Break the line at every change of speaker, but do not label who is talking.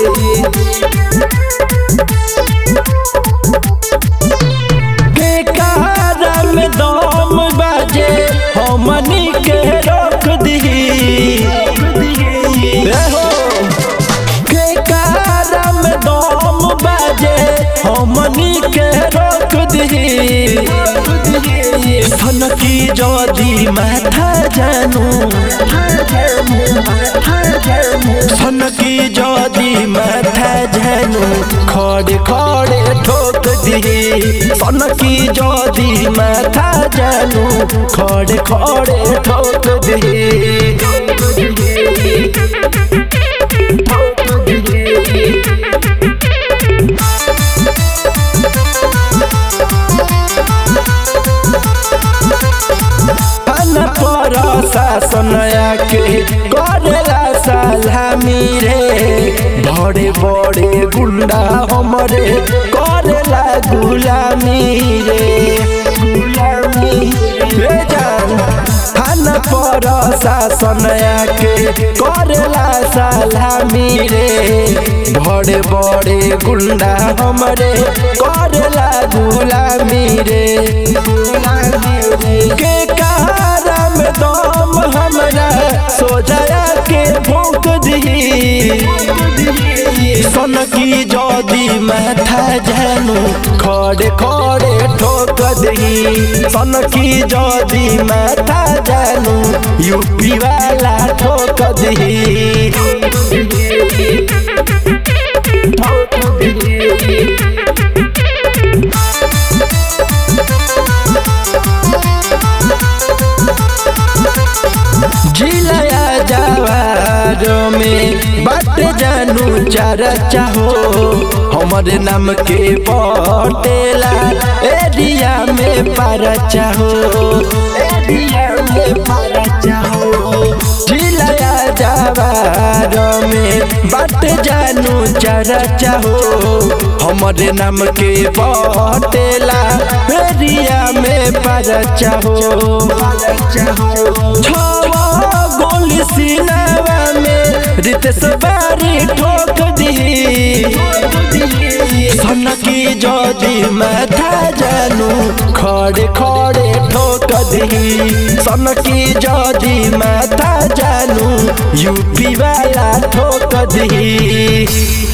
बेकारा में दम बाजे हमनी के रोक दी बेकारा में दम बाजे हमनी के रोक दी सनकी जदी माथा जानू सनकी जदी माथा जानू खड़े खड़े ठोक दी सनकी जदी माथा जानू खड़े खड़े ठोक दी अन पर शासन के करेला सलामी रे बड़े बड़े गुंडा हमरे करेला गुलामी रे गुलामी रे जान अन पर शासन के करेला सलामी रे बड़े बड़े गुंडा हमरे करेला गुलामी रे गुलामी रे के कहारा में दम हमरा सोजाया के भोंक दी सनकी जदी माथा जानू खड़े खड़े ठोक दी सनकी जदी माथा जानू यूपी वाला ठोक दी ठोक दी जिलाया जवार में बाट जानू चर्चा हो हमारे नाम के पटेला एरिया में परचा हो एरिया में परचा हो जिलाया जवार में बाट जानू चर्चा हो हमारे नाम के पटेला एरिया में परचा हो परचा हो छवा गोली सिनावा में रितेश बारी ठोक दी सनकी जदी माथा जानू खड़े खड़े ठोक दी सनकी जदी माथा जानू यूपी वाला ठोक दी